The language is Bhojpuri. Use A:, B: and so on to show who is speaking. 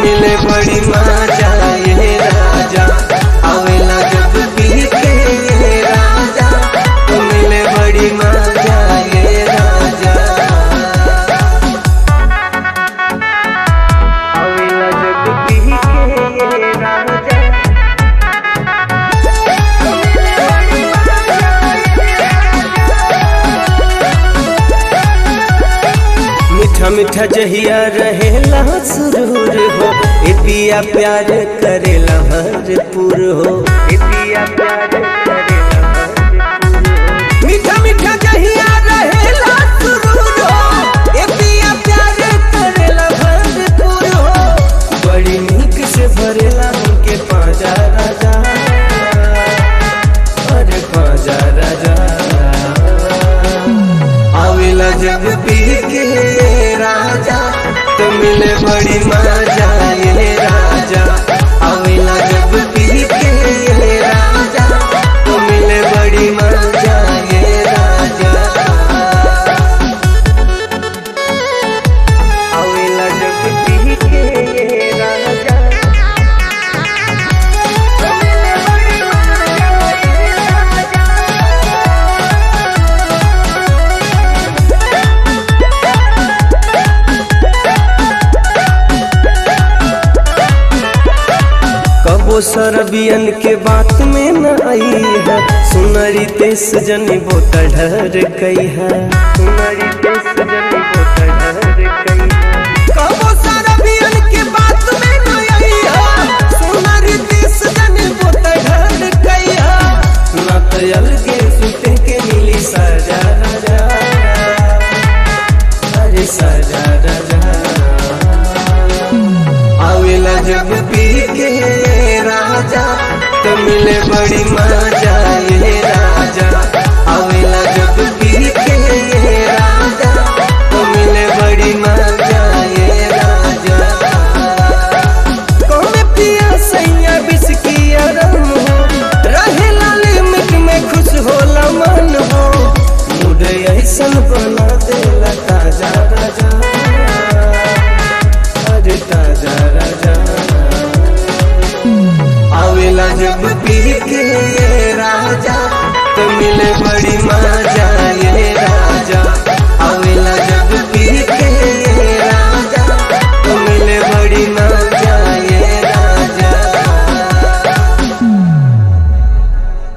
A: मिले बड़ी मजा ये राजा आवेला जब पी के ये राजा तो मिले बड़ी मजा ये राजा आवेला जब पी के ये राजा मीठा मीठा जहिया रहेला सुरूर हो ए पिया प्यार करेला भरपूर हो ए पिया प्यार करेला भरपूर हो मीठा मीठा जहिया रहेला सुरूर हो ए पिया प्यार करेला भरपूर हो बड़ी नीक से भरेला हमके पाजा राजा अरे पाजा राजा आवेला जब पी के राजा तो मिले बड़ी मजा ये राजा आवेला जब पी के राजा तो मिले बड़ी मजा ये राजा आवेला जब पी के राजा तो मिले बड़ी मजा ये राजा कबो सरबियन के बात में न आई है सुनरी तेस जनी बोत ढर कई है सुनरी तेस जनी बोत ढर कई है कबो सरबियन के बात में न आई है सुनरी तेस जनी बोत ढर कई है ना तो अलगे सुते के मिली सजा राजा अरे सजा राजा आवेला जब पी के राजा तो मिले बड़ी मजा